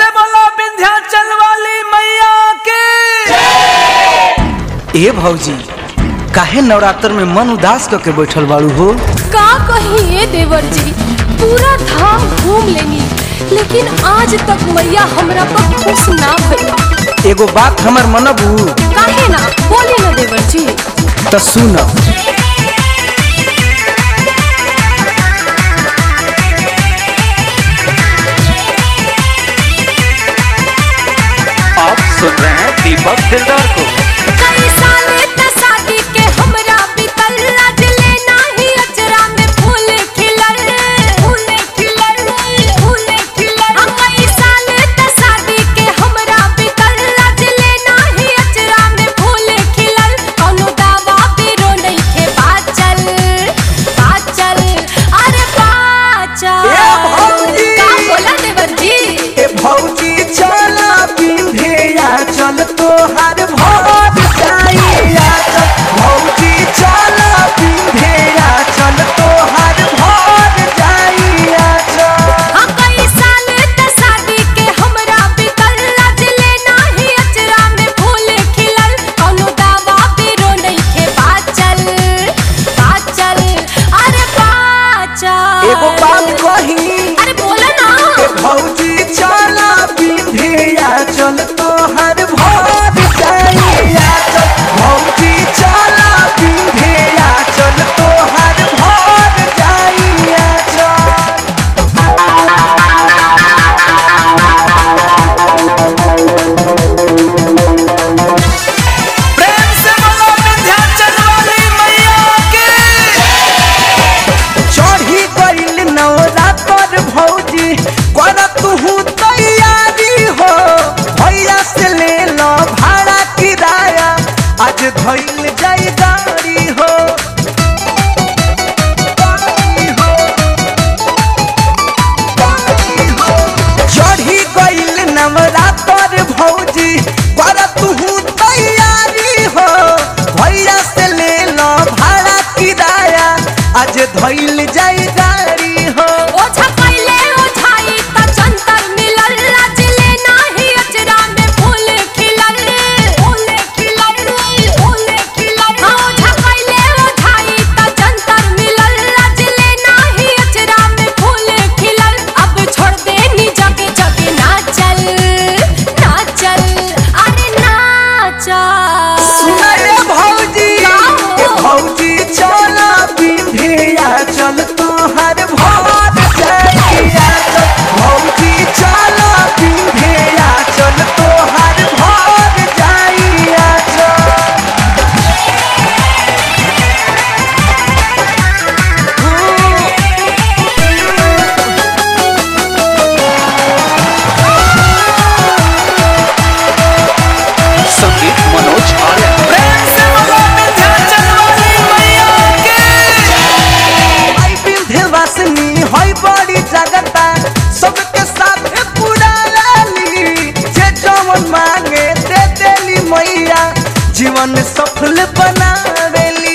से बोलो विंध्याचल वाली मैया के ए भौजी काहे नवरात्र में मन उदास करके बैठल बाड़ू हो का कहिए देवर जी पूरा धाम घूम लेनी लेकिन आज तक मैया हमरा पर खुश ना भइल एगो बात हमर मनबू काहे ना बोली ना देवर जी तो सुन आप सुन रहे हैं दीपक दिलदार को कई साल त शादी के हमरा बीतल आज ले नाही अचरा में फूल खिलल फूल खिलल फूल खिलल हम कई साल त शादी के हमरा बीतल आज ले नाही अचरा में फूल खिलल कौनो दावा पीरो नइखे बाचल बाचल अरे बाचल ए भौजी! का बोला देवर जी ए भौजी चला बिंधिया चल तोहार भोर जाइया चल भौजी चला बिंधिया चल तोहार भोर जाइया चल हम कई साल त शादी के हमरा बीतल आज ले नाही अचरा में फूल खिलल कौनो दावा पीरो नइखे बाचल बाचल अरे बाचल एगो बात कही अरे बोला ना ए भौजी चला बिंधिया चल तोहार भोर जाइया चल भौजी चला बिंधिया चल तोहार भोर जाइया चल प्रेम से बोलो विंध्याचल वाली मैया के चढ़ी गइल नवरात्र भौजी कर तू तैयारी हो भैया से ले लो भाड़ा किराया आज धइल जाई गाड़ी हो गाड़ी हो, गाड़ी हो। चढ़ी गइल नवरात्र भौजी कर तू तैयारी हो भैया से ले लो भाड़ा किराया आज धइल जाई गाड़ी हो ओझा पहिले ओझाई त जंतर मिलल आज ले नाही अचरा में फूल खिलल फूल खिलल फूल खिलल ओझा पहिले ओझाई त जंतर मिलल आज ले नाही अचरा में फूल खिलल अब छोड़ दे नी जगे जगे नाचल नाचल अरे नाचल सुना रे भौजी का हो? ए भौजी चला बिंधिया चल तोहर भोर जाइया चल भौजी चला बिंधिया चल तोहर भोर जाइया चल संगीत मनोज आर्य प्रेम से बोलो विंध्याचल वाली मैया के आई विंध्यवासिनी होई बड़ी जगता सबके साथ पूरा लाली जे जवन मांगे दे देली मैया जीवन सफल बनावेली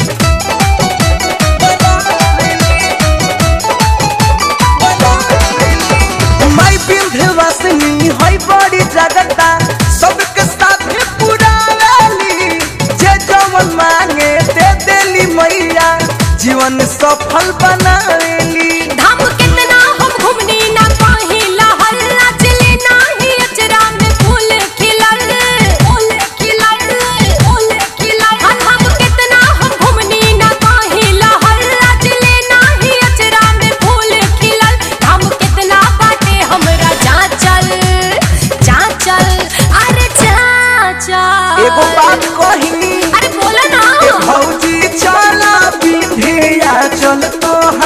माई विंध्यवासिनी होई बड़ी जगता सबके साथ पूरा लाली जे जवन मांगे दे देली मैया जीवन सफल बनावेली धाम कितना हम घुमनी ना पाही लहर नाचले नाही अचरा में फूल खिलल फूल खिलल फूल खिलल धाम कितना हम घुमनी ना पाही लहर नाचले नाही अचरा में फूल खिलल धाम कितना बाटे हमरा जाचल जाचल अरे जाचल एगो बात कही अरे बोला ना ए भौजी चला बिंधिया चल तो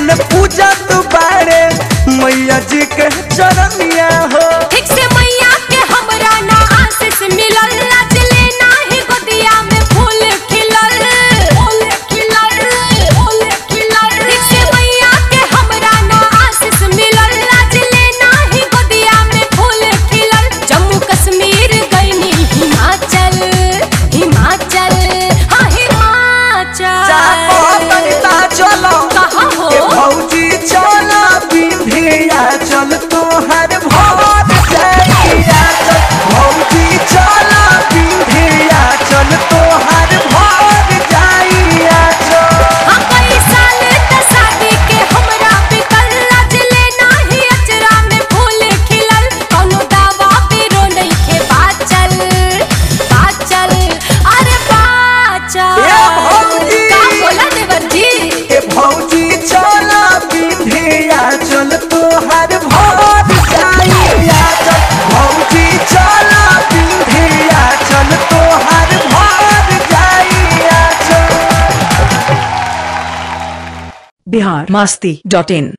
दिन पूजा तू बारे मैया जी के चरनिया हो ठीक से मैया के हमरा ना आशीष मिलल लाज लेना ही गोदिया में फूल खिलल फूल खिलल फूल खिलल ठीक से मैया के हमरा ना आशीष मिलल लाज लेना ही गोदिया में फूल खिलल जम्मू कश्मीर गईनी हिमाचल हिमाचल हाँ हिमाचल चापो तनिता चलो कहाँ हो? ए भौजी चलो बिंधिया चल तोहर भोर जाइया चल भौजी चलो बिंधिया चल तोहर भोर जाइया चल हाँ, कई साल त शादी के हमरा बीतल, लाज लेना ही अचरा में फूल खिलल। कौनो दावा पीरो नइखे बाचल, बाचल, अरे बाचल। ए भौजी! का बोला देवर जी? ए भौजी चलो बिंधिया चल तोहर भोर जाइया चल भौजी चलो बिंधिया चल तोहर भोर जाइया चल बिहार मस्ती डॉट इन